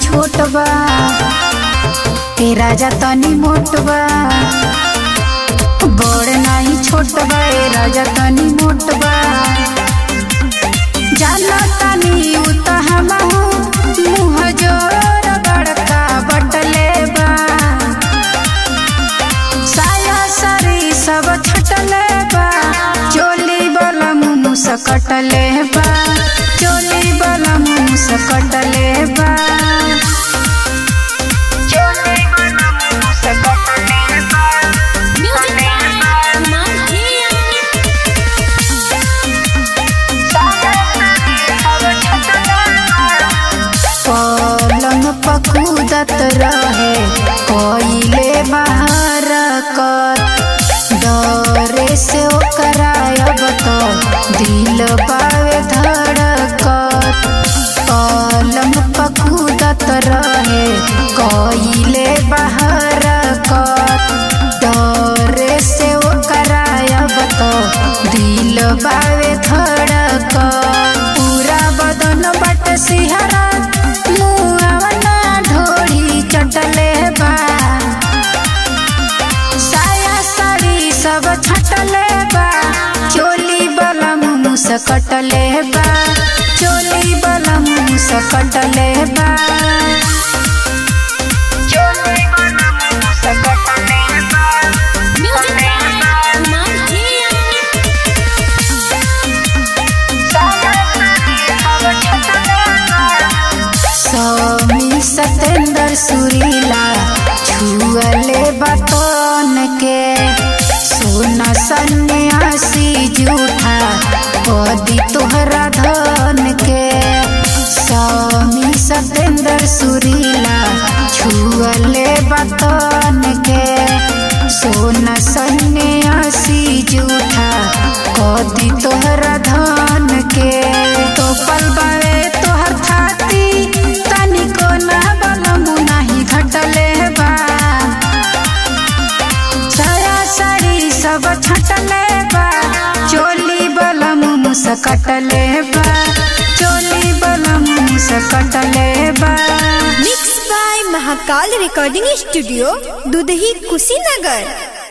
छोट बा ए राजा तनी मोट बा बड़ नाही छोट बा ए राजा तनी मोट बा जाना तनी उत हमहू मुँह जोर बड़का बटले बा साया सरी सब छटले बा चोली वाला मुँह सकटले बा चोली वाला मुँह सकटले बा चोली वाला मुँह सकटले बा Music by Mantia. पलंग पकूदत रहे कोइले बाहर कर डरे से ओकरा अब तो दिल पावे धड़कत पलंग पकूदत रहे कोइले बाहर कर डरे से ओकरा अब तो दिल बावे धड़कत पूरा बदन बट सिहरा मुआवना ढोरी चटले बा साया साड़ी सब छटले बा चोली वाला मुँह सकटले बा चोली वाला मुँह सकटले बा चोली वाला मुँह सकटले बा Music by Mantia. स्वामी सतेंद्र सुरीला छुअले बतन के सोना सन्यासी जूठा पदी तोहरा धन के स्वामी सतेंद्र सुरीला छुअले बतन के सोना सन्यासी जूठा कदी तोहरा धन के तो पल बावे तोहर थाती तनिको ना बलमु नाही घटले बा साया साड़ी सब छटले बा चोली बलमु मुसकटले बा चोली बलमु मुसकटले बा mix by Mahakal recording studio Dudhahi Kushinagar